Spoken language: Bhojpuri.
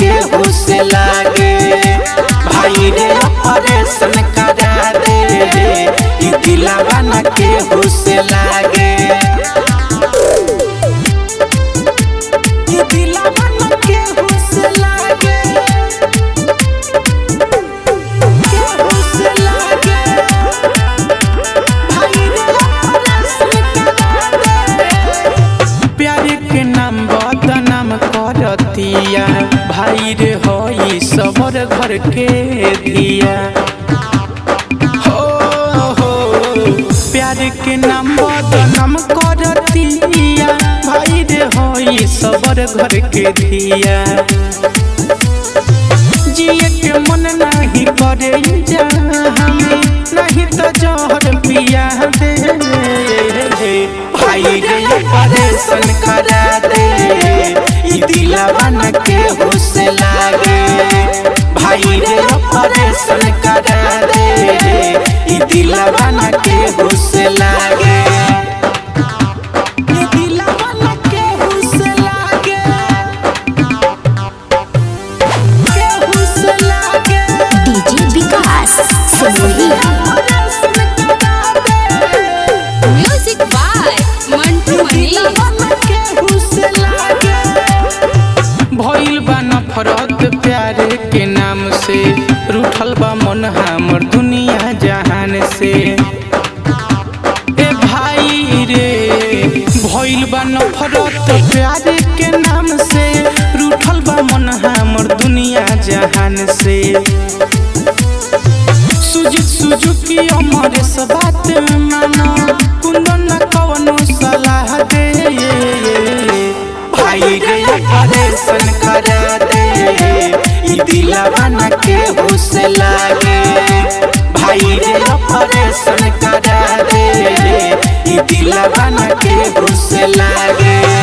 हुस लागे भाई रे ऑपरेशन करा दे ई दिलवा न के हुस लागे ई दिलवा न के हुस लागे के हुस लागे भाई रे ऑपरेशन करा दे प्यार के नाम बदनाम करतिया भाई रे होई सबर घर के दिया हो हो प्यार के नाम बदनाम करतिया भाई रे होई सबर घर के दिया जिए के मन नहीं करे जहाँ नहीं तो जहर पिया दे भाई रे ऑपरेशन करा दे ई दिलवा न के हुस लागे भाई रे ऑपरेशन करा दे ई दिलवा न के हुस लागे ई दिलवा न के हुस लागे के हुस लागे DJ Vikas Simariya music by Mantu Mani भइल बा नफरत प्यार के नाम से रूठल बा मन हमर दुनिया जहान से ए भाई रे भइल बा नफरत प्यार के नाम से रूठल बा मन हमर दुनिया जहान से सुजित सुजुकी अमर से बात मानो कुंदन न कवनो सलाह दे भाई रे ऑपरेशन करा दे ई दिलवा न के हुस लागे भाई रे ऑपरेशन करा दे ई दिलवा न के हुस लागे